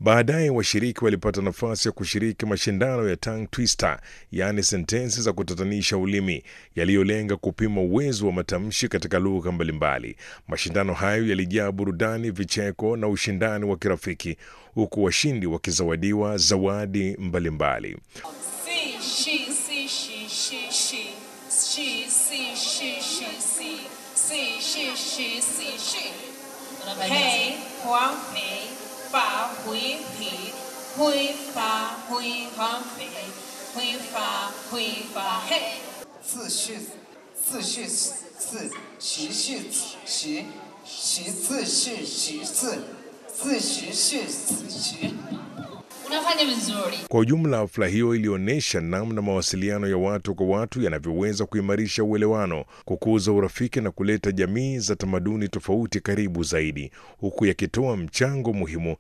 Baadaye washiriki walipata nafasi ya kushiriki mashindano ya tongue twister, yaani sentensi za kutatanisha ulimi yaliyolenga kupima uwezo wa matamshi katika lugha mbalimbali. Mashindano hayo yalijaa burudani, vicheko na ushindani wa kirafiki, huku washindi wakizawadiwa zawadi mbalimbali. See, she, see, she, she, she. She, see, she, she, see. See, she, she, see, she. Hey, huang, pei, fa, hui, pi. Hui, fa, hui, huang, pei. Hui, fa, hui, fa, hey. 自序自序次习序习习自序习次自习序自习。 Unafanya vizuri. Kwa ujumla, hafla hiyo ilionyesha namna mawasiliano ya watu kwa watu yanavyoweza kuimarisha uelewano, kukuza urafiki na kuleta jamii za tamaduni tofauti karibu zaidi, huku yakitoa mchango muhimu